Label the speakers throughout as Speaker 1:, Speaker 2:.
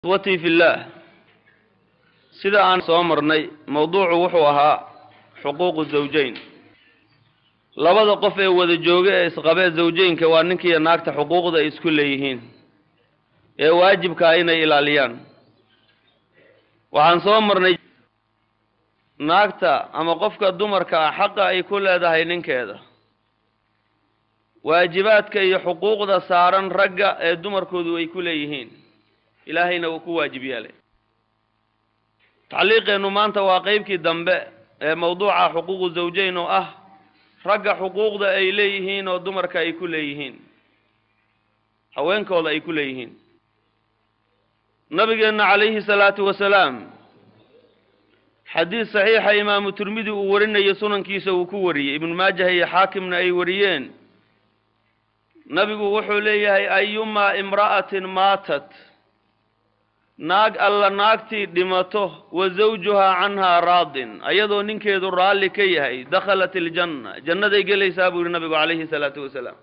Speaker 1: ikhwatii fillaah sida aan soo marnay mawduucu wuxuu ahaa xuquuqu zawjayn labada qof ee wada jooga ee isqabee zawjeynka waa ninkiiyo naagta xuquuqda ay isku leeyihiin ee waajibkaa inay ilaaliyaan waxaan soo marnay naagta ama qofka dumarka ah xaqa ay ku leedahay ninkeeda waajibaadka iyo xuquuqda saaran ragga ee dumarkoodu ay ku leeyihiin ilaahayna uu ku waajib yeelay tacliiqeennu maanta waa qeybkii dambe ee mawduuca xuquuqu zawjayn oo ah ragga xuquuqda ay leeyihiin oo dumarka ay ku leeyihiin haweenkooda ay ku leeyihiin nabigeenna calayhi salaatu wasalaam xadiis saxiixa imaamu tirmidi uu warinayo sunankiisa uu ku wariyey ibnu maajah iyo xaakimna ay wariyeen nabigu wuxuu leeyahay ayumaa imra'atin maatat naag alla naagtii dhimato wa zawjuhaa canhaa raadin ayadoo ninkeedu raalli ka yahay dakhalat iljanna jannaday gelaysaa buu yihi nabigu calayhi salaatu wasalaam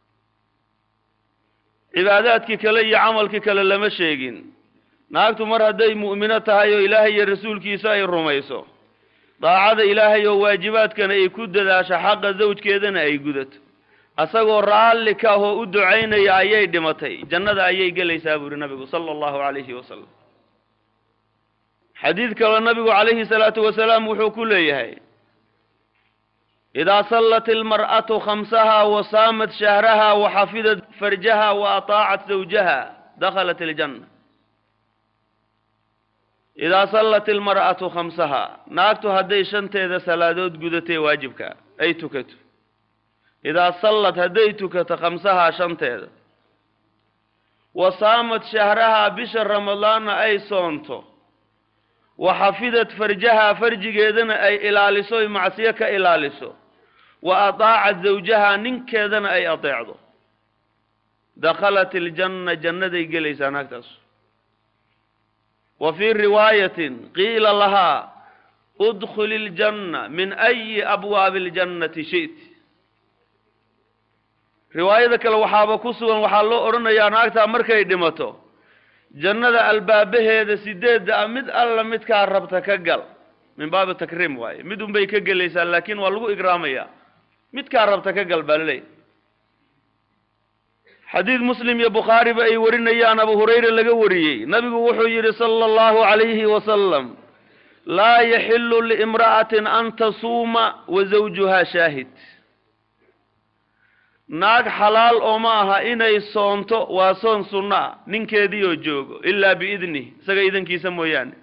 Speaker 1: cibaadaadkii kale iyo camalkii kale lama sheegin naagtu mar hadday mu'mino tahay oo ilaahay iyo rasuulkiisa ay rumayso daacada ilaahay oo waajibaadkana ay ku dadaasho xaqa zawjkeedana ay gudato asagoo raalli ka ah oo u ducaynaya ayay dhimatay jannada ayay gelaysaa buu yihi nabigu sala allahu calayhi wasalam xadiid kaloo nabigu calayhi salaatu wasalaam wuxuu ku leeyahay idaa sallat ilmar'atu khamsaha wa saamat shahraha wa xafidat farjaha wa ataacat zawjaha dakhalat iljanna idaa sallat ilmar'atu khamsaha naagtu hadday shanteeda salaadood gudatee waajibka ay tukato idaa sallad hadday tukato khamsahaa shanteeda wa saamat shahrahaa bisha ramadaanna ay soonto wa xafidat farjahaa farjigeedana ay ilaaliso oy macsiyo ka ilaaliso wa ataacat zawjahaa ninkeedana ay adeecdo dakhalat iljanna jannaday gelaysaa naagtaas wa fii riwaayatin qiila lahaa udkhuli iljanna min ayi abwaabi iljannati shi'ti riwaayada kale waxaaba ku sugan waxaa loo odhanayaa naagtaa markay dhimato jannada albaabaheeda sideedda ah mid alla midkaa rabta ka gal min baabi takriim waaye mid unbay ka gelaysaa laakiin waa lagu igraamayaa midkaa rabta ka gal baa laleeyahy xadiid muslim iyo bukhaariba ay warinayaan abu hurayra laga wariyey nabigu wuxuu yidhi sala allahu calayhi wasalam laa yaxilu liimra'atin an tasuuma wa zawjuhaa shaahid naag xalaal oo ma aha inay soonto waa soon sunno ah ninkeedii oo joogo ilaa biidnih isaga idankiisa mooyaane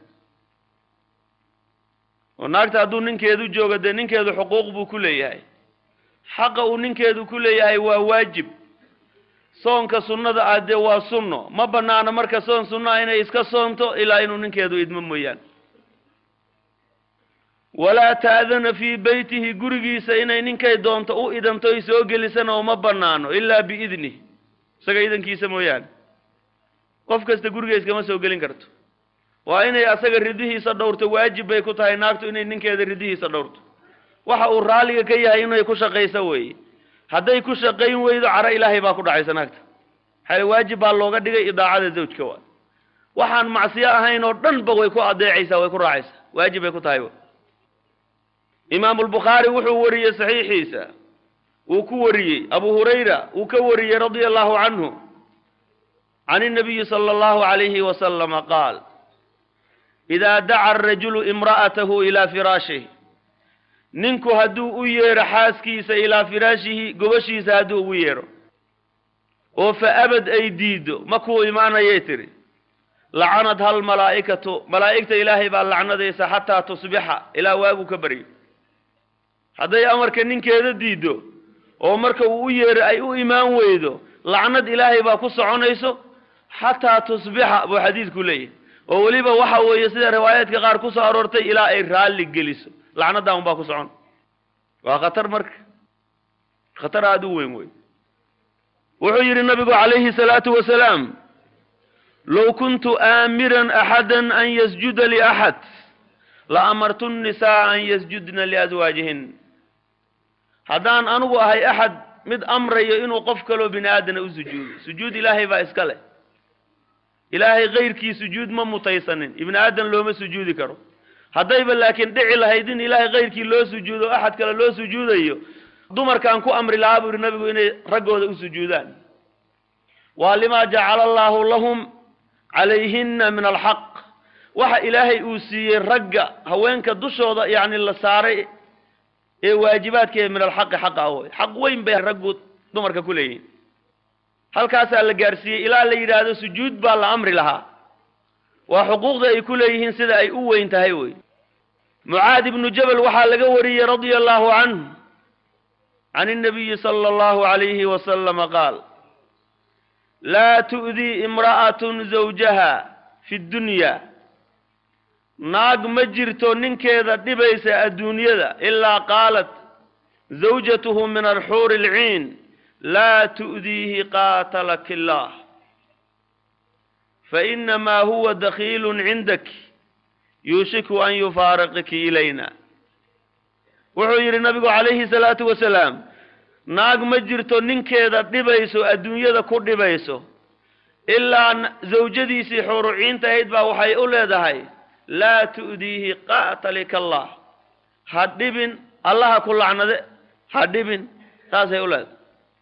Speaker 1: oo naagta hadduu ninkeedu joogo dee ninkeedu xuquuq buu ku leeyahay xaqa uu ninkeedu ku leeyahay waa waajib soonka sunnada ah dee waa sunno ma bannaano marka soon sunno ah inay iska soonto ilaa inuu ninkeedu idmo mooyaane walaa ta'dana fii beytihi gurigiisa inay ninkay doonto u idanto ay soo gelisana uma bannaano ilaa biidnih isaga idankiisa mooyaane qof kasta guriga iskama soo gelin karto waa inay asaga ridihiisa dhowrto waajib bay ku tahay naagtu inay ninkeeda ridihiisa dhowrto waxa uu raalliga ka yahay inay ku shaqayso weeye hadday ku shaqayn weydo caro ilaahay baa ku dhacaysa naagta maxaa waajib baa looga dhigay idaacada zawjka waa waxaan macsiyo ahayn oo dhanba way ku adeecaysaa way ku raacaysaa waajib bay ku tahay imaamu albukhaari wuxuu wariyey saxiixiisa uu ku wariyey abu hurayra uu ka wariyey radia allahu canhu can innabiyi sala allahu calayhi wasalama qaal idaa daca arajulu imra'atahu ilaa firaashih ninku hadduu u yeedho xaaskiisa ilaa firaashihi gobashiisa hadduu ugu yeedho oo fa abad ay diiddo ma kuu imaanayay tidhi lacanad hal malaa'ikatu malaa'igta ilaahay baa lacnadaysa xataa tusbixa ilaa waagu ka baryo hadday amarka ninkeeda diiddo oo marka uu u yeedho ay u imaan weydo lacnad ilaahay baa ku soconayso xataa tusbixa buu xadiidku leeyahay oo weliba waxa weeye sida riwaayaadka qaar ku soo aroortay ilaa ay raalli geliso lacnaddaa un baa ku socon waa khatar marka khatar aada u weyn wey wuxuu yidhi nabigu calayhi salaatu wasalaam low kuntu aamiran axada an yasjuda liaxad la amartu nnisaa an yasjudna liaswaajihin haddaan anugu ahay axad mid amrayo inuu qof kaloo bini aadana u sujuudo sujuud ilaahay baa iska leh ilaahay kayrkii sujuud ma mutaysanin ibni aadan looma sujuudi karo haddayba laakiin dhici lahayd in ilaahay kayrkii loo sujuudo o axad kale loo sujuudayo dumarkaan ku amri lahaa buu yihi nabigu inay raggooda u sujuudaan waa limaa jacala allaahu lahum calayhinna min alxaq waxa ilaahay uu siiyey ragga haweenka dushooda yacni la saaray ee waajibaadkeeda min alxaqi xaqa ah wey xaq weyn bay raggu dumarka ku leeyihin halkaasaa la gaarsiiyey ilaa la yidhaahdo sujuud baa la amri lahaa waa xuquuqda ay ku leeyihiin sida ay u weyn tahay wey mucaad ibnu jabal waxaa laga wariyey radia allahu canhu can الnabiyi salى اllahu عalayhi wasalama qaal laa tu'dii imra'at zawjaha fi اdunya naag ma jirto ninkeeda dhibaysa adduunyada ilaa qaalat zawjatuhu min alxuuri اlciin laa tu'diihi qaatalaki اllah fainamaa huwa dakhiilu cindaki yuushiku an yufaariqiki ilayna wuxuu yidhi nabigu calayhi salaatu wasalaam naag ma jirto ninkeeda dhibayso adduunyada ku dhibayso ilaa zawjadiisii xuruciinta ahayd baa waxay u leedahay laa tu'diihi qaatalika allah ha dhibin allaha ku lacnade ha dhibin saasay u leedahay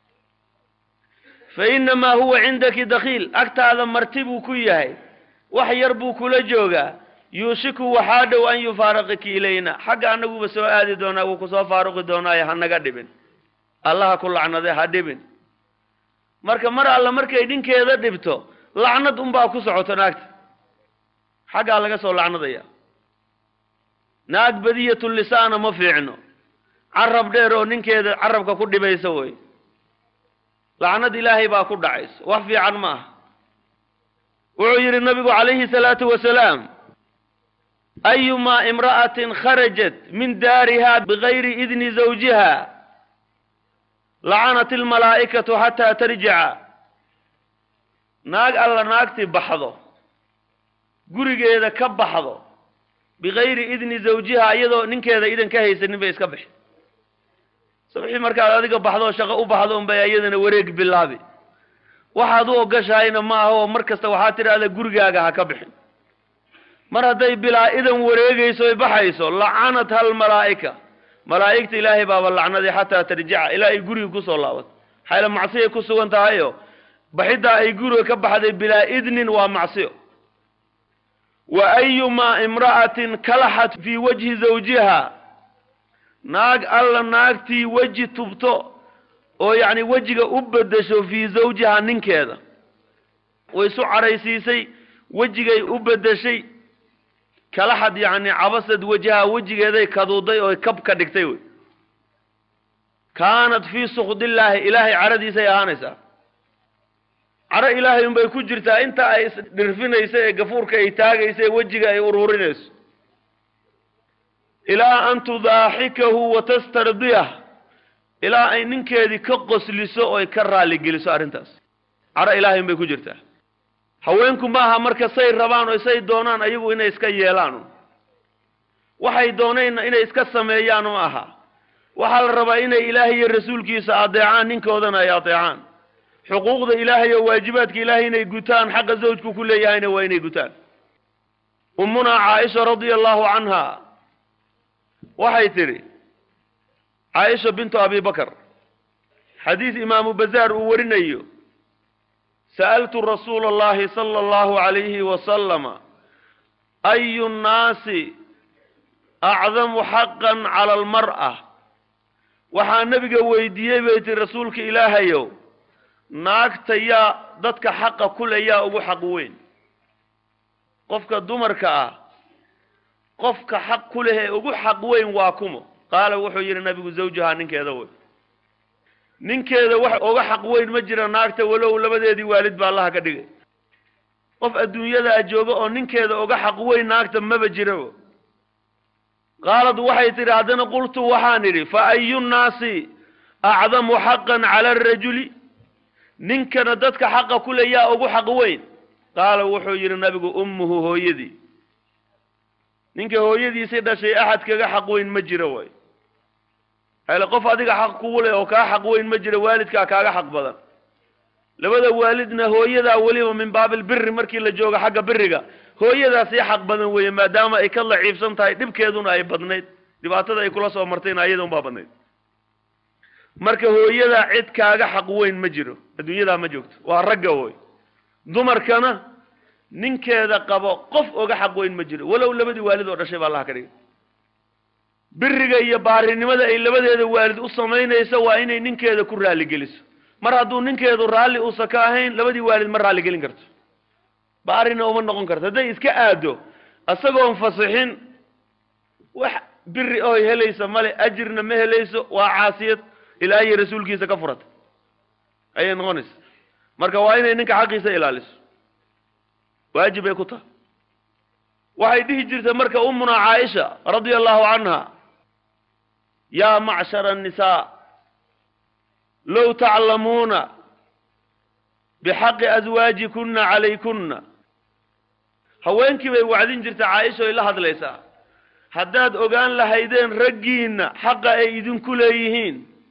Speaker 1: fa inamaa huwa cindaki dakhiil agtaada marti buu ku yahay wax yar buu kula joogaa yuushiku waxaa dhow an yufaariqiki ilayna xagga annaguba soo aadi doonaa wuu kusoo faaruqi doonaayo ha naga dhibin allaha ku lacnade ha dhibin marka mar alla markay dhinkeeda dhibto lacnad unbaa ku socoto naagta xaggaa laga soo lacnadaya naag badiyatu lisaana ma fiicno carab dheer oo ninkeeda carabka ku dhibaysa wey lacnad ilaahay baa ku dhacayso wax fiican ma aha wuxuu yidhi nabigu calayhi salaatu wasalaam ayumaa imra'atin kharajat min daariha bigayri idni zawjiha lacanat almalaa'ikatu xataa tarjica naag alla naagtii baxdo gurigeeda ka baxdo bigayri idni zawjiha iyadoo ninkeeda idan ka haysanin bay iska bixi sabxii markaad adiga baxdoo shaqo u baxdo unbay iyadana wareeg bilaabi waxaad u ogashahayna ma aha oo mar kasta waxaad tidhahdaa gurigaaga ha ka bixin mar hadday bilaa idan wareegayso oy baxayso lacanatha almalaa'ika malaa'igta ilaahay baaba lacnaday xataa tarjica ilaa ay guriga kusoo laabato xayla macsiyay ku sugan tahayo baxiddaa ay guriga ka baxday bilaa idnin waa macsiyo wa ayumaa imra'atin kalaxat fii wajhi zawjiha naag alla naagtii weji tubto oo yacni wejiga u beddesho fii zawjiha ninkeeda way isu cadhaysiisay wejigay u beddeshay kalaxad yacni cabasad wajhaha wejigeeday kaduuday oo kab ka dhigtay wey kaanat fii sukdillaahi ilaahay cadhadiisay ahaanaysaa cadho ilaahay unbay ku jirtaa inta ay isdhirfinayso ee gafuurka ay taagayso ee wejiga ay uruurinayso ilaa an tudaaxikahu wa tastardiyah ilaa ay ninkeedii ka qosliso oy ka raalligeliso arrintaas cadho ilaahay unbay ku jirtaa haweenku ma aha marka say rabaan oo say doonaan ayagu inay iska yeelaan waxay doonayna inay iska sameeyaan ma aha waxaa la rabaa inay ilaahay iyo rasuulkiisa adeecaan ninkoodana ay adeecaan xuquuqda ilaahay oo waajibaadka ilaahay inay gutaan xaqa zawjku ku leeyahayna waa inay gutaan ummunaa caaisha radia allahu canha waxay tidhi caaisha bintu abi bakr xadiis imaamu bazaar uu warinayo sa'altu rasuula allahi sala allahu calayhi wasalama ayu nnaasi acdamu xaqan cala almar'a waxaa nebiga weydiiyey bay tihi rasuulka ilaahayow naagta yaa dadka xaqa kule yaa ugu xaq weyn qofka dumarka ah qofka xaq ku leh ee ugu xaq weyn waa kumo qaala wuxuu yidhi nabigu zawjahaa ninkeeda wey ninkeeda wax uga xaq weyn ma jira naagta walow labadeedii waalid baa allaha ka dhigay qof adduunyadaa jooga oo ninkeeda uga xaq weyn naagta maba jirabo qaalad waxay tidhi haddana qultu waxaan idhi fa ayu nnaasi acdamu xaqan cala arajuli ninkana dadka xaqa kule yaa ugu xaq weyn qaala wuxuu yidhi nabigu ummuhu hooyadii ninka hooyadiisii dhashay axad kaga xaq weyn ma jiro way hele qof adiga xaq kugu leh oo kaa xaq weyn ma jiro waalidkaa kaaga xaq badan labada waalidna hooyadaa weliba min baabilbiri markii la joogo xagga biriga hooyadaa sii xaq badan weeye maadaama ay ka laciibsan tahay dhibkeeduna ay badnayd dhibaatada ay kula soo martayna ayada unbaa badnayd marka hooyadaa cid kaaga xaq weyn ma jiro adduunyadaa ma joogto waa ragga woy dumarkana ninkeeda qabo qof oga xaq weyn ma jiro walow labadii waalid oo dhashay baa allaha ka dhigay biriga iyo baarinimada ay labadeeda waalid u samaynayso waa inay ninkeeda ku raalligeliso mar hadduu ninkeedu raalli uusan ka ahayn labadii waalid ma raalligelin karto baarina uma noqon karto hadday iska aado isagoon fasixin wax biri oy helaysa male ajirna ma helayso waa caasiyad ilaahiy rasuulkiisa ka furata ayay noqonaysa marka waa inay ninka xaqiisa ilaaliso waajib bay ku tahay waxay dhihi jirtay marka umuna caaisha radia allahu canha yaa macshara annisaa low taclamuuna bixaqi aswaajikuna calaykunna haweenkii bay wacdin jirtay caaisha oy la hadlaysaa haddaad ogaan lahaydeen raggiinna xaqa ay idinku leeyihiin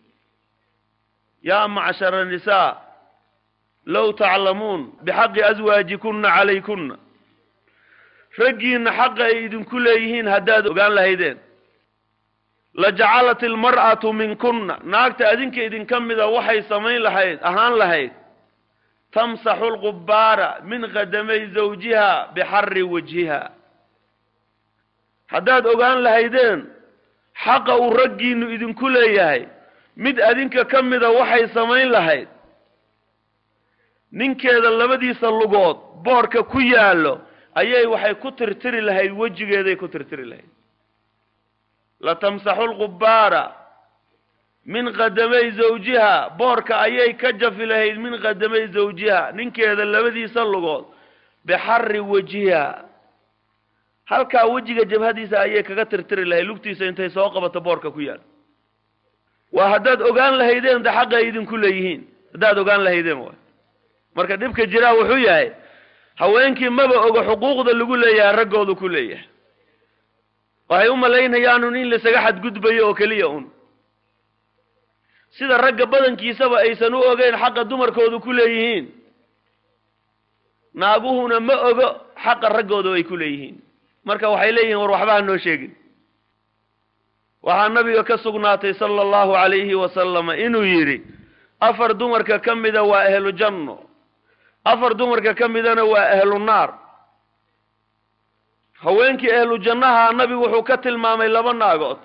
Speaker 1: yaa macshara nisaa low taclamuun bixaqi aswaajikuna calaykunna raggiinna xaqa ay idinku leeyihiin haddaad ogaan lahaydeen lajacalat ilmar'atu minkunna naagta adinka idinka mida waxay samayn lahayd ahaan lahayd tamsaxu lqubbaara min qadamay zawjiha bixarri wajhiha haddaad ogaan lahaydeen xaqa uu raggiinnu idinku leeyahay mid adinka ka mida waxay samayn lahayd ninkeeda labadiisa lugood boorka ku yaallo ayay waxay ku tirtiri lahayd wejigeeday ku tirtiri lahayd latamsaxu lqubbaara min qadamay zawjiha boorka ayay ka jafi lahayd min qadamay zawjiha ninkeeda labadiisa lugood bixarri wajiha halkaa wejiga jabhadiisa ayay kaga tirtiri lahayd lugtiisa intay soo qabato boorka ku yaal waa haddaad ogaan lahaydeen de xaqa ay idinku leeyihiin haddaad ogaan lahaydeen waay marka dhibka jiraa wuxuu yahay haweenkii maba ogo xuquuqda lagu leeyahay raggoodu ku leeyahay waxay u malaynayaanun in laisaga xadgudbayo oo keliya un sida ragga badankiisaba aysan u ogeyn xaqa dumarkoodu ku leeyihiin naaguhuna ma ogo xaqa raggooda ay ku leeyihiin marka waxay leeyihiin war waxba ha noo sheegin waxaa nabiga ka sugnaatay sala allahu calayhi wasalama inuu yidhi afar dumarka ka mida waa ahlu janno afar dumarka ka midana waa ahlu naar haweenkii ahlu jannaha nabigu wuxuu ka tilmaamay laba naagood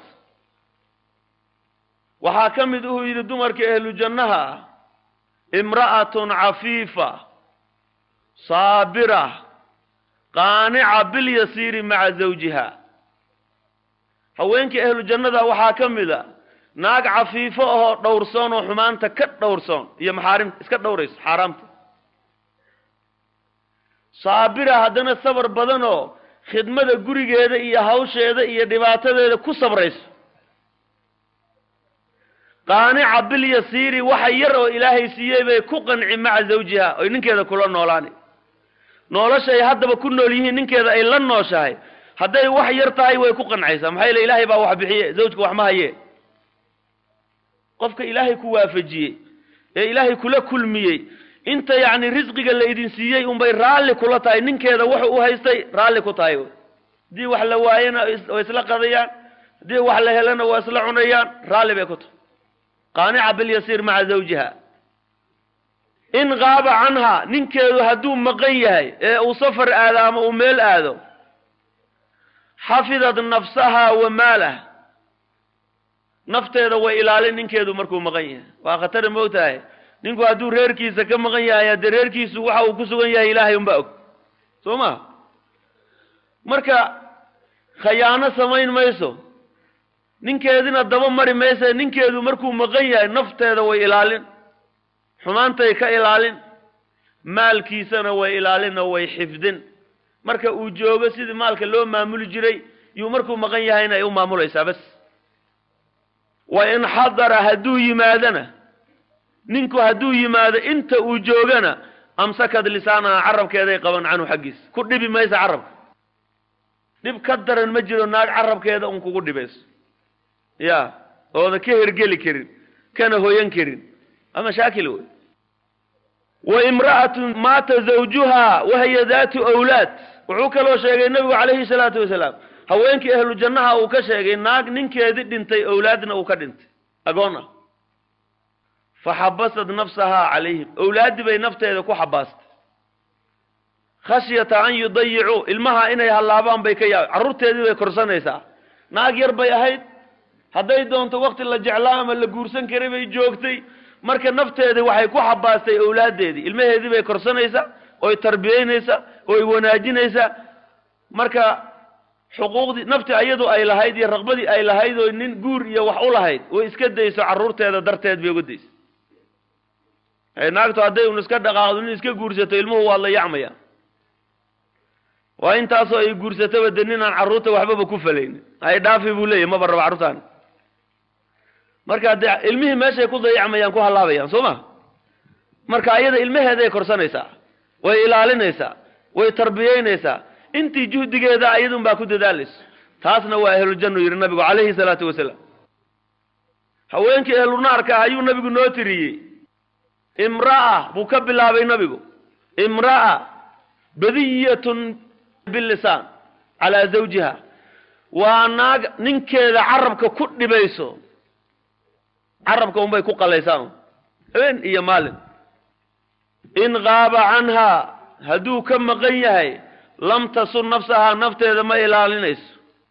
Speaker 1: waxaa ka mid uhuu yidhi dumarka ahlu jannaha imra'atun cafiifa saabira qaanica bilyasiiri maca zawjiha haweenkii ahlu jannada waxaa ka mid a naag cafiifo ahoo dhowrsoon oo xumaanta ka dhowrsoon iyo maxaarimta iska dhowrayso xaaraamta saabira haddana sabar badan oo khidmada gurigeeda iyo hawsheeda iyo dhibaatadeeda ku sabrayso qaanica bilyasiiri waxa yar oo ilaahay siiyey bay ku qanci maca zawjiha oy ninkeeda kula noolaani nolosha ay haddaba ku nool yihiin ninkeeda ay la nooshahay hadday wax yar tahay way ku qancaysaa maxaa yeele ilaahay baa wax bixiye zawjka wax ma haye qofka ilaahay ku waafajiyey ee ilaahay kula kulmiyey inta yacni risqiga la idin siiyey unbay raalli kula tahay ninkeeda wuxuu u haystay raalli ku tahay haddii wax la waayana way isla qadayaan haddii wax la helana waa isla cunayaan raalli bay ku tahay qaanica bilyasiir maca zawjiha in qaaba canha ninkeedu hadduu maqan yahay ee uu safar aado ama uu meel aado xafidad nafsaha wa maalah nafteeda way ilaalin ninkeedu markuu maqan yahay waa khatara moogtahay ninku hadduu reerkiisa ka maqan yahay haddee reerkiisu waxa uu ku sugan yahay ilaahay unbaa og soo ma marka khayaano samayn mayso ninkeedina daba mari maysa ninkeedu markuu maqan yahay nafteeda way ilaalin xumaantay ka ilaalin maalkiisana way ilaalin oo way xifdin marka uu joogo sidii maalka loo maamuli jiray yuu markuu maqan yahayna ay u maamulaysaa bas wa in xadara hadduu yimaadana ninku hadduu yimaado inta uu joogana amsakad lisaanaha carabkeeday qaban canhu xaggiisa ku dhibi maysa carabka dhib ka daran ma jiro naag carabkeeda un kugu dhibayso ya ooda ka hergeli karin kana hoyan karin waa mashaakil wey wa imra'atun maata zawjuhaa wahiya daatu awlaad wuxuu kaloo sheegay nebigu calayhi salaatu wasalaam haweenkii ahlu jannaha uu ka sheegay naag ninkeedii dhintay owlaadna uu ka dhintay agoon ah fa xabasad nafsahaa calayhim owlaaddii bay nafteeda ku xabaastay khashyata an yudayicuu ilmaha inay hallaabaan bay ka yaab carruurteedii bay korsanaysaa naag yar bay ahayd hadday doonto wakti la jeclaa ama la guursan karay bay joogtay marka nafteedii waxay ku xabaastay owlaaddeedii ilmaheedii bay korsanaysaa oy tarbiyeynaysaa oy wanaajinaysaa marka xuquuqdii nafti ayadu ay lahayd iyo raqbadii ay lahayd oo nin guur iyo wax u lahayd way iska dayso carruurteeda darteed bay uga dayso naagtu hadday un iska dhaqaaqdo nin iska guursato ilmuhu waad la yacmaya waa intaasoo ay guursataba de ninaan carruurta waxbaba ku falaynin hay dhaafi buu leeyahy maba raba carruurtaan marka dee ilmihii meeshay ku dayacmayaan ku hallaabayaan soo ma marka ayada ilmaheeday korsanaysaa way ilaalinaysaa way tarbiyeynaysaa intii juhdigeeda ayadun baa ku dadaalayso taasna waa ahlujannu yidhi nabigu calayhi salaatu wasalaam haweenkii ahlunaarka ah ayuu nabigu noo tiriyey imra'a buu ka bilaabay nabigu imra'a badiyatun bilisaan calaa zawjiha waa naag ninkeeda carabka ku dhibayso carabka unbay ku qalaysaa habeen iyo maalin in qaaba canhaa hadduu ka maqan yahay lam tasun nafsahaa nafteeda ma ilaalinayso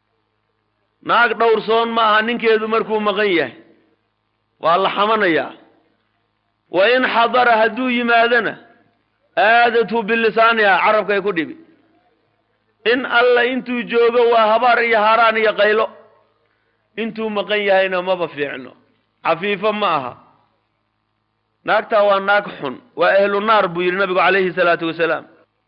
Speaker 1: naag dhowrsoon ma aha ninkeedu markuu maqan yahay waa la xamanayaa wa in xadara hadduu yimaadona aadathu bilisaaniha carabkay ku dhibi in alla intuu joogo waa habaar iyo haaraan iyo qaylo intuu maqan yahayna maba fiicno cafiifo ma aha naagtaa waa naag xun waa ahlu naar buu yidhi nabigu calayhi salaatu wasalaam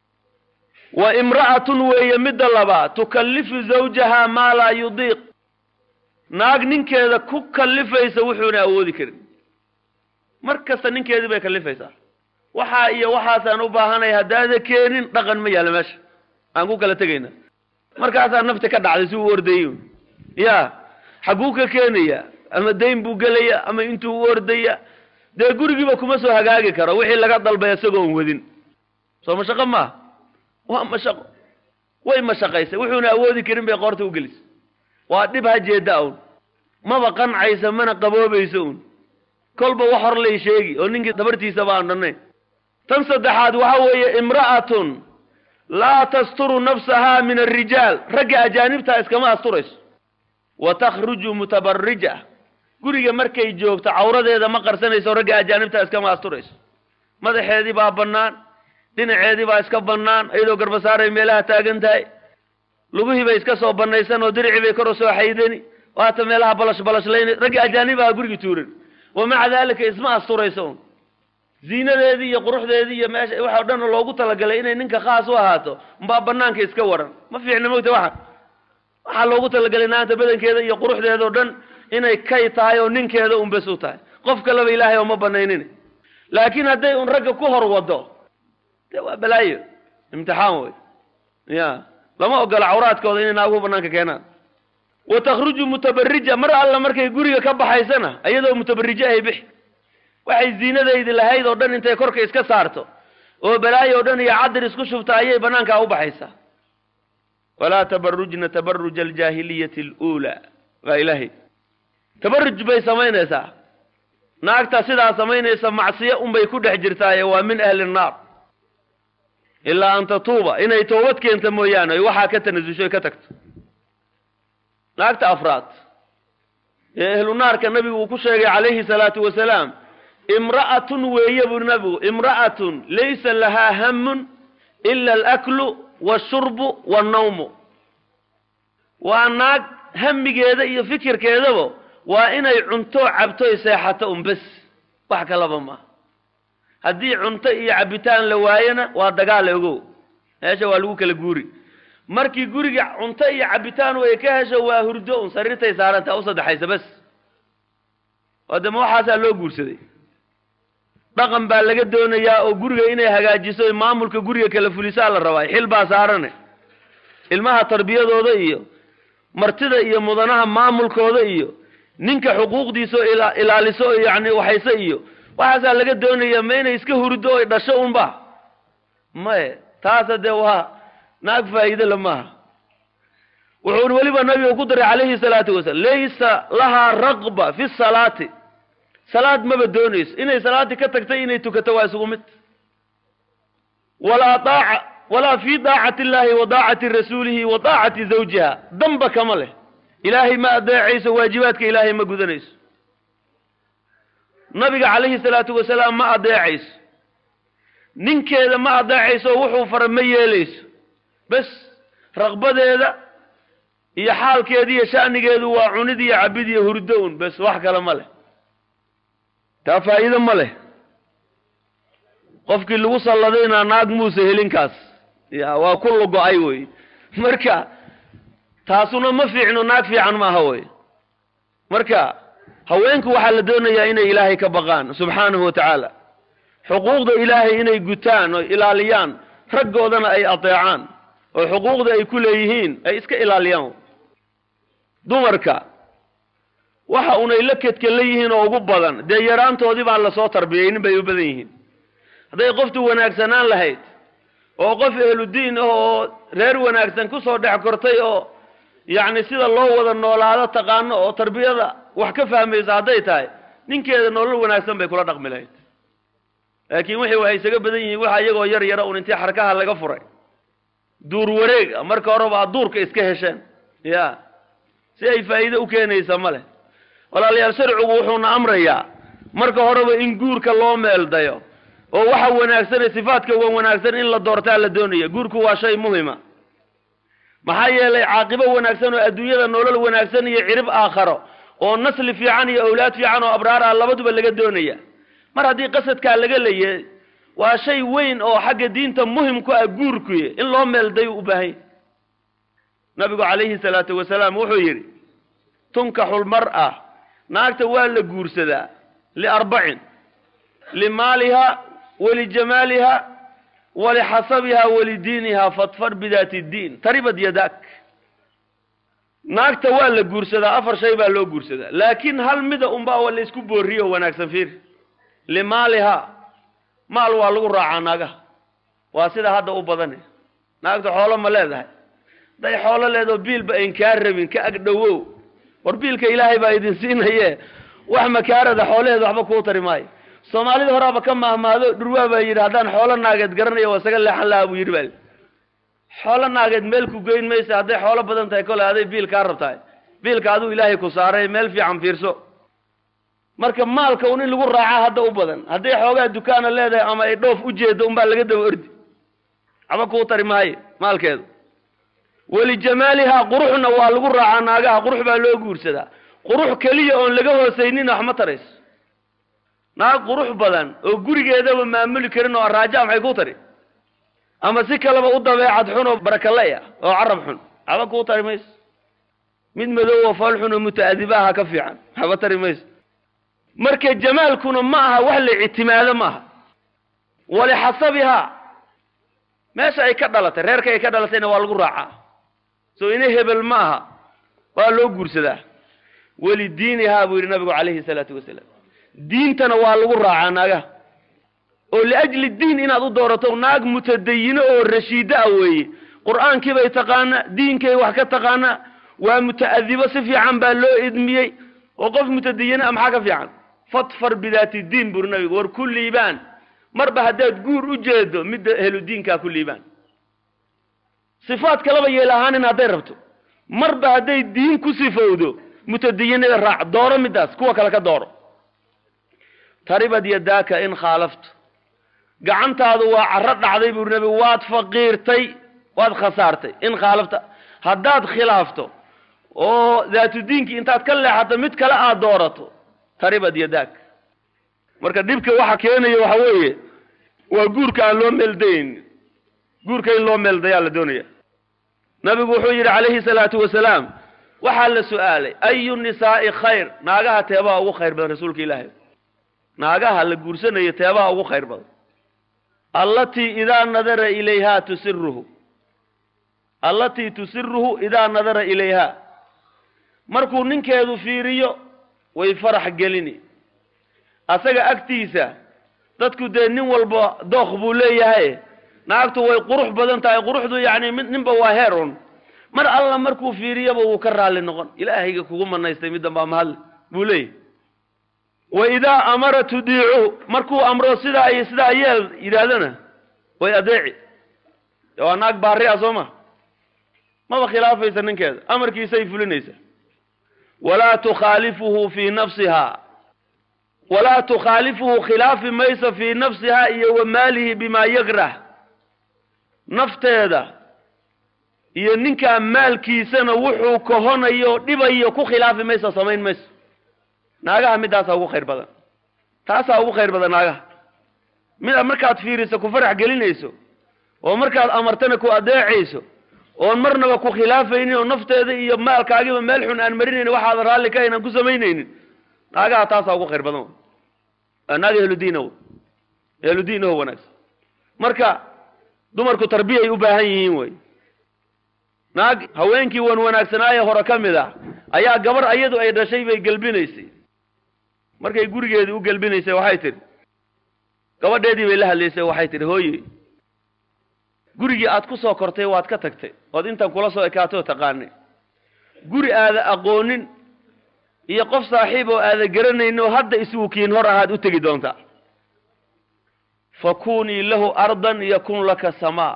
Speaker 1: wa imra'atun weeye midda labaad tukallifu zawjaha maa laa yudiiq naag ninkeeda ku kallifaysa wuxuuna awoodi karin mar kasta ninkeedii bay kallifaysaa waxaa iyo waxaasaan u baahanay haddaada keenin dhaqan ma yaalla meesha aan ku kala tegayna markaasaa nafti ka dhacday si uu ordayey ya xagguu ka keenaya ama dayn buu gelaya ama intuu u ordaya dee gurigiiba kuma soo hagaagi karo wixii laga dalbay isagoon wadin soo mashaqo maaha waa mashaqo way mashaqaysay wuxuuna awoodi karin bay qoorta u gelisay waa dhib ha jeeda un maba qancaysa mana qaboobayso un kolba wax hor lay sheegi oo ninkii dabartiisaba aan dhannayn tan saddexaad waxa weeye imra'atun laa tasturu nafsaha min alrijaal ragga ajaanibtaa iskama asturayso wa takhruju mutabarija guriga markay joogto cawradeeda ma qarsanayso ragga ajaanibtaa iskama asturayso madaxeedii baa bannaan dhinaceedii baa iska bannaan iyadoo garbasaaray meelaha taagan tahay lugihii bay iska soo bannaysan oo diricii bay kor u soo xaydani waata meelaha balash balashlayna ragga ajaanibaha guriga tuuran wa maca daalika isma asturayso un ziinadeedii iyo quruxdeedii iyo meesha waxa o dhan loogu talagalay inay ninka khaas u ahaato mbaa banaanka iska waran ma fiicna mogta waxa waxaa loogu talagalay naanta badankeeda iyo quruxdeeda o dhan inay kay tahay oo ninkeeda un bes u tahay qof kaleba ilaahay oo ma banaynin laakiin hadday un ragga ku hor wado de waa balaayo imtixaan wey ya lama ogola cawraadkooda inay naaguhu banaanka keenaan wa takhruju mutabarija mar alla markay guriga ka baxaysana iyadoo mutabarije ahay bixi waxay ziinadaydi lahayd oo dhan intay korka iska saarto oo balaayo o dhan iyo cadir isku shubta ayay banaankaa u baxaysaa walaa tabarujna tabaruja aljaahiliyati aluulaa waa ilaahay tabaruj bay samaynaysaa naagta sidaa samaynaysa macsiyo unbay ku dhex jirtaaye waa min ahli nnaar ilaa an tatuuba inay toobad keenta mooyaane oy waxaa ka tanasusho oy ka tagto naagta afraad ee ahlu naarka nabigu uu ku sheegay calayhi salaatu wasalaam imra'atun weeye buu nabigu imra'atun laysa lahaa hamun ila alaklu washurbu wannawmu waa naag hamigeeda iyo fikirkeedaba waa inay cunto cabto y seexato un bes wax kalaba maaha haddii cunto iyo cabitaan la waayona waa dagaal ogow meesha waa lagu kala guuri markii guriga cunto iyo cabitaan ay ka hesho waa hurdo un sariirtay saarantaa u saddexaysa bes oo dema waxaasaa loo guursaday dhaqan baa laga doonayaa oo guriga inay hagaajiso maamulka guriga kala fulisaa la rabaa xil baa saarane ilmaha tarbiyadooda iyo martida iyo mudanaha maamulkooda iyo ninka xuquuqdiisa oo ila ilaaliso yani waxayse iyo waxaasaa laga doonaya ma inay iska hurido oy dhasho unba maye taasa dee waa naag faa'iide maaha wuxuuna weliba nabiga ku daray calayhi salaatu wasalaam laysa lahaa raqba fi salaati salaad maba doonayso inay salaadii ka tagtay inay tukato waa isugu mid walaa daaca walaa fi daacati illahi wa daacati rasuulihi wa daacati zawjiha damba kama leh ilaahay ma adeecayso waajibaadka ilaahay ma gudanayso nabiga calayhi salaatu wasalaam ma adeecayso ninkeeda ma adeecayso wuxuu fara ma yeelayso bes raqbadeeda iyo xaalkeeda iyo sha'nigeedu waa cunid iyo cabid iyo hurdo un bes wax kale ma leh taa faa'iido ma leh qofkii lagu salladayna naag muuse helinkaas ya waa ku lugo-ay wey marka taasuna ma fiicno naag fiican maaha wey marka haweenku waxaa la doonayaa inay ilaahay ka baqaan subxaanahu wa tacaala xuquuqda ilaahay inay gutaan oo ilaaliyaan raggoodana ay adeecaan oo xuquuqda ay ku leeyihiin ay iska ilaaliyaan dumarka waxa unay la kedka la yihiin oo ugu badan dee yaraantoodii baan lasoo tarbiyaynin bay u badan yihiin hadday qoftu wanaagsanaan lahayd oo qof ehludiin ah oo reer wanaagsan kusoo dhex kortay oo yacni sida loo wada noolaado taqaano oo tarbiyada wax ka fahmaysa hadday tahay ninkeeda nolol wanaagsan bay kula dhaqmi lahayd laakiin wixii waxay isaga badan yihiin waxa iyagoo yar yara un intii xarkaha laga furay duur wareeg marka horeba aad duurka iska hesheen ya si ay faa'iide u keenaysa ma leh walaalayaal sharcigu wuxuuna amrayaa marka horeba in guurka loo meeldayo oo waxa wanaagsan ee sifaadka wan wanaagsan in la doortaa la doonaya guurku waa shay muhima maxaa yeelay caaqibo wanaagsan oo adduunyada nolol wanaagsan iyo cirib aakharo oo nasli fiican iyo awlaad fiican oo abraar ah labaduba laga doonaya mar haddii qasadkaa laga leeyahay waa shay weyn oo xagga diinta muhim ku ah guurkuy in loo meeldayo u baahanya nabigu calayhi salaatu wasalaam wuxuu yidhi tunkaxu lmar'a naagta waa la guursadaa liarbacin limaaliha walijamaaliha walixasabiha walidiiniha fadfar bidaati ddiin taribad yadak naagta waa la guursadaa afar shay baa loo guursadaa laakiin hal mida unbaa waa la isku booriyo wanaagsan fiir limaaliha maal waa lagu raacaa naagaha waa sida hadda u badane naagta xoolo ma leedahay hadday xoolo leedaho biilba ayn kaa rabin ka ag dhowow war biilka ilaahay baa idin siinaye wax makaarada xoolaheeda waxba kuu tari maayo soomaalida horaaba ka mahmaado dhurwaa baa yidhi haddaan xoolo naageed garanaya waa isaga leexan lahaa buu yidhi bal xoolo naageed meel ku geyn maysa hadday xoolo badan tahay kole aday biil kaa rabtahay biilka aduu ilaahay ku saaray meel fiican fiirso marka maalka un in lagu raacaa hadda u badan hadday xoogaa dukaana leedahay ama ay dhoof u jeedo unbaa laga daba ordi waxba kuu tari maayo maalkeedu walijamaaliha quruxna waa lagu raacaa naagaha qurux baa loo guursadaa qurux keliya oon laga hoosaynina wax ma tarayso naag qurux badan oo gurigeedaba maamuli karin oo araaja maxay ku tari ama si kaleba u dabeecad xun oo barakale ah oo carab xun waxba kuu tari mayso mid madow oo fool xun oo muta'adibaha ka fiican waxba tari mayso marka jamaalkuna ma aha wax la ictimaado ma aha walixasabiha meesha ay ka dhalatay reerka ay ka dhalatayna waa lagu raacaa soo ina hebel ma aha waa loo guursadaa welidiinihaa buu yidhi nabigu calayhi salaatu wasalaam diintana waa lagu raacaa naagaha oo liajli diin inaad u doorato naag mutadayino oo rashiido ah weeye qur'aankii bay taqaanaa diinkay wax ka taqaanaa waa muta'adibo si fiican baa loo idmiyey oo qof mutadayino ah maxaa ka fiican fadfar bidaati diin buri nabigu war ku liibaan marba haddaad guur u jeedo midda helu diinkaa ku liibaan sifaad kalaba yeel ahaanin hadday rabto marba hadday diin ku sifowdo mutadayinada raac dooro middaas kuwa kale ka dooro taribad yadaaka in khaalafto gacantaadu waa carro dhacday buri nabigu waad faqiirtay waad khasaartay in khaalafta haddaad khilaafto oo daatudiinkii intaad ka leexato mid kale aad doorato taribad yadaak marka dhibka waxa keenaya waxa weeye waa guurka aan loo meeldayn guurka in loo meeldayaa la doonaya nabigu wuxuu yidhi calayhi salaatu wasalaam waxaa la su-aalay ayu nisaa'i khayr naagaha teebaha ugu khayr badan rasuulka ilaahay naagaha la guursanayo teebaha ugu khayr badan allatii idaa nadara ilayha tusiruhu allatii tusiruhu idaa nadara ilayha markuu ninkeedu fiiriyo way farax gelini asaga agtiisa dadku dee nin walba dookh buu leeyahay naagtu way qurux badan tahay quruxdu yacni mid ninba waa heer un mar alla markuu fiiriyaba wuu ka raalli noqon ilaahayga kugu manaystay middan baa mahadle buu leeyahy wa idaa amara tudiicu markuu amro sidaa iyo sidaa yeel yidhaahdana way adeeci de waa naag baari ah soo ma maba khilaafaysa ninkeeda amarkiisay fulinaysa walaa tukhaalifuhu fii nafsiha walaa tukhaalifuhu khilaafi mayso fii nafsiha iyo wa maalihi bimaa yakrah nafteeda iyo ninkaa maalkiisana wuxuu kahonayo dhibayo ku khilaafi mayso samayn mayso naagaha midaasaa ugu khayr badan taasaa ugu khayr badan naagaha mida markaad fiiriso ku farax gelinayso oo markaad amartana ku adeecayso oon marnaba ku khilaafaynin oo nafteeda iyo maalkaagiba meel xun aan marinaynin waxaada raalli ka hayn aan ku samaynaynin naagaha taasaa ugu khayr badan waa naag ehludiin o ehludiin oo wanaagsan marka dumarku tarbiyay u baahan yihiin wey naag haweenkii wan wanaagsanaaye hore ka mid ah ayaa gabar ayadu ay dhashay bay gelbinaysay markay gurigeedii u gelbinaysay waxay tidhi gabadheedii bay la hadlaysay waxay tidhi hooye gurigii aad ku soo kortay waad ka tagtay ood intan kula soo ekaatoo taqaanay guri aada aqoonin iyo qof saaxiib oo aada garanaynin oo hadda isugu kiin hor ahaad u tegi doontaa fakunii lahu ardan yakun laka samaa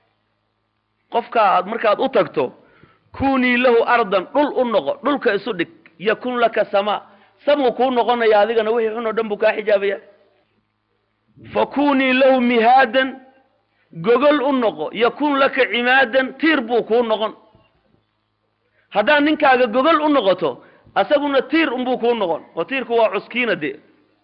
Speaker 1: qofka aad markaad u tagto kunii lahu ardan dhul u noqo dhulka isu dhig yakun laka samaa samuu kuu noqonaya adigana wixii xun oo dhan buu kaa xijaabaya fakunii lahu mihaadan gogol u noqo yakun laka cimaadan tiir buu kuu noqon haddaad ninkaaga gogol u noqoto asaguna tiir unbuu kuu noqon oo tiirku waa cuskiina dee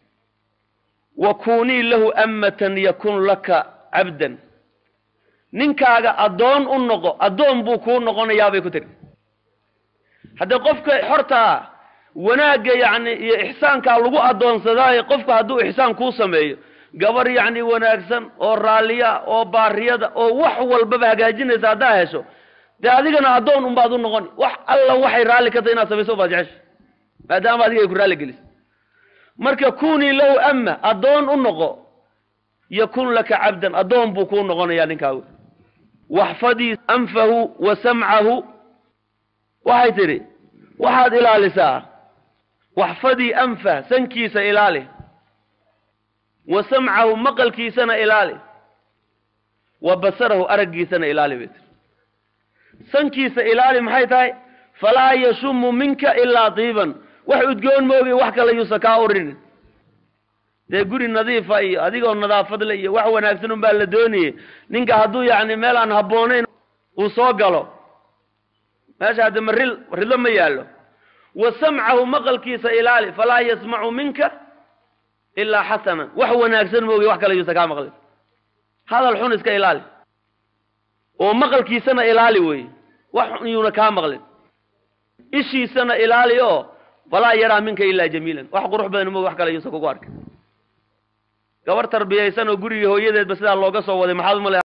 Speaker 1: wa kunii lahu ammatan yakun laka cabdan ninkaaga addoon u noqo addoon buu kuu noqonayaabay ku tiri haddee qofka xortaa wanaagga yacni iyo ixsaankaa lagu addoonsadaayo qofka hadduu ixsaan kuu sameeyo gabar yacni wanaagsan oo raalliya oo baariyada oo wax walbaba hagaajinaysa haddaa hesho dee adigana addoon unbaad u noqon wax alla waxay raalli ka tahay inaad samayso baad jecesha maadaama adiga ay ku raalli gelisay marka kunii lahu ama addoon u noqo yakun laka cabdan addoon buu kuu noqonayaa ninkaagu waxfadii anfahu wa samcahu waxay tidhi waxaad ilaalisaa waxfadii anfah sankiisa ilaali wa samcahu maqalkiisana ilaali wa basarahu araggiisana ilaali bay tiri sankiisa ilaali maxay tahay falaa yashumu minka ilaa diiban wax udgoon moogi wax kale yuusa kaa urinin dee guri nadiifa iyo adigoo nadaafad le iyo wax wanaagsan un baa la doonayey ninka hadduu yacni meel aan habboonayn uu soo galo meesha hadde ma ril ridlo ma yaallo wa samcahu maqalkiisa ilaali falaa yasmacu minka ilaa xasanan wax wanaagsan moogi wax kale yuusa kaa maqlin hadal xun iska ilaali oo maqalkiisana ilaali wey wax xun yuuna kaa maqlin ishiisana ilaali oo falaa yaraa minka ilaa jamiilan wax qurux badan moogi wax kale yuusa kugu arkin gabar tarbiyaysan oo gurigii hooyadeedba sidaa looga soo waday maxaad umale